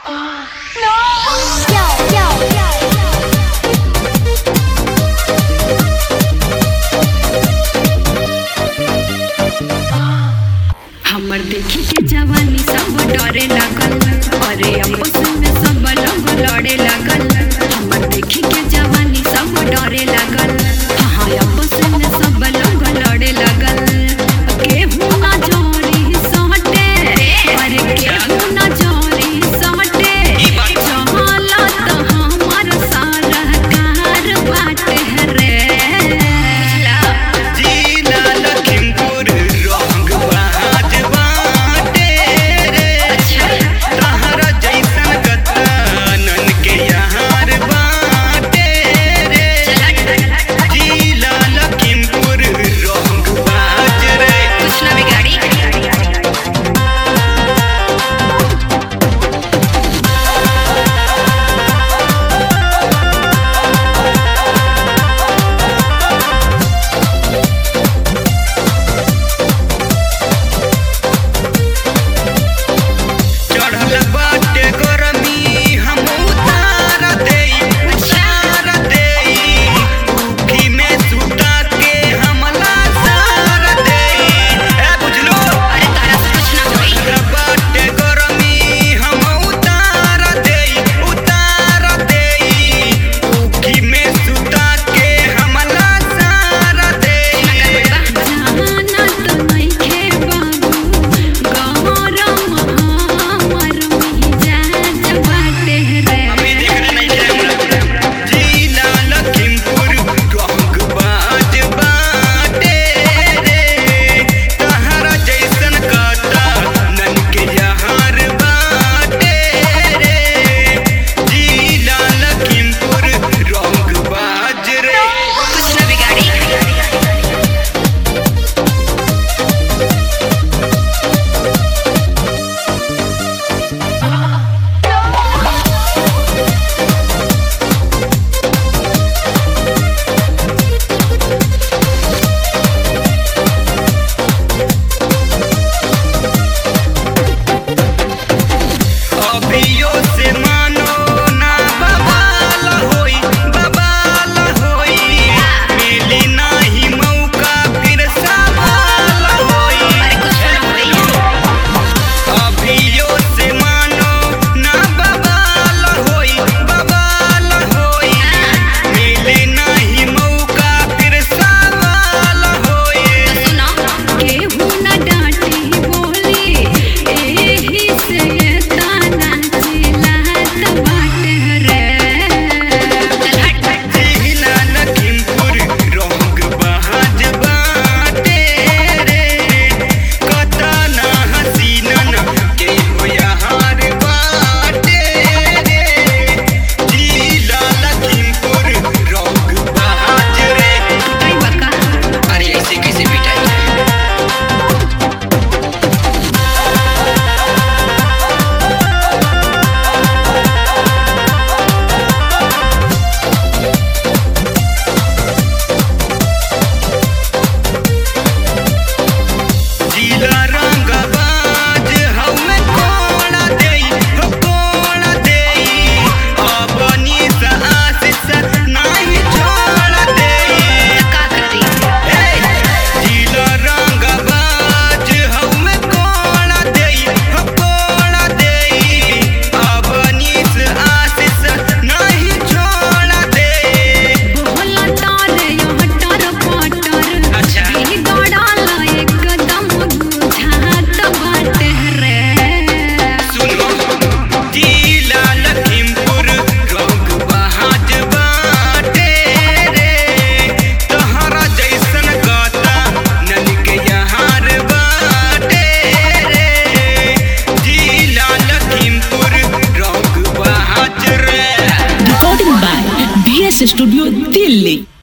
हमर देखी के जवानी सब डरे लागल अरे आपस में सब लोग लड़े लागल हमर देखी के जवानी सब डरे लागल हाँ आपस में सब लोग लड़े लागल केहू ना जोरी सटे अरे केहू ना जोरी सटे चहला त हमर सारा कार बाटे रे जिला लखीमपुर रंग बाज बाटे रे तहरा जैसन गतानन के यार बाटे रे जिला लखीमपुर रंग बाज रे कुछ ना बिगाड़ी चढ़ल बाटे गरमी हम उतार देई उतार देई उखी में सुता के हमला सार देई ए बुझलो अरे तारा से कुछ ना होई चढ़ल बाटे गरमी हम उतार देई उतार देई उखी में सुता के हमला सार देई जाना तो नइखे बाबू गौरम हमर मिजाज बाटे रे अभी देख रहे नहीं कैमरा जिला लखीमपुर रंग बाज बाटे रे तहरा जैसन काटा नन के यार बाटे रे जिला लखीमपुर रंग बाज रे कुछ ना बिगाड़ी अभियो से मानो ना बवाल होई बवाल होई मिली नाही मौका फिर सवाल होई अरे कुछ ना होई अभियो से मानो ना बवाल होई बवाल होई मिली नाही मौका फिर सवाल होई सुना केहू ना डांटी बोली एही से ताना चिल्लात बाटे रे चल हट हट जिला लखीमपुर रंग बहाज बाटे रे कता ना हसीनन के हो यार बाटे रे जिला लखीमपुर रंग बहाज रे कई बका अरे ऐसे कैसे पिटाई जिला रंग बाज हमें कोड़ा देई हो कोड़ा देई अपनी आशीष नहीं छोड़ देई का करी जिला रंग बाज हमें कोड़ा देई हो कोड़ा देई अपनी आशीष नहीं छोड़ देई बोला तारे हटर पटर अच्छा। ई गड़ाला एकदम बुझात बाटे रे सुनो जिला लखीमपुर रंग बहाज बाटे रे तहरा जैसन गाता नन के यार बाटे रे जिला लखीमपुर रंग बहाज रे Recording by BS Studio Delhi.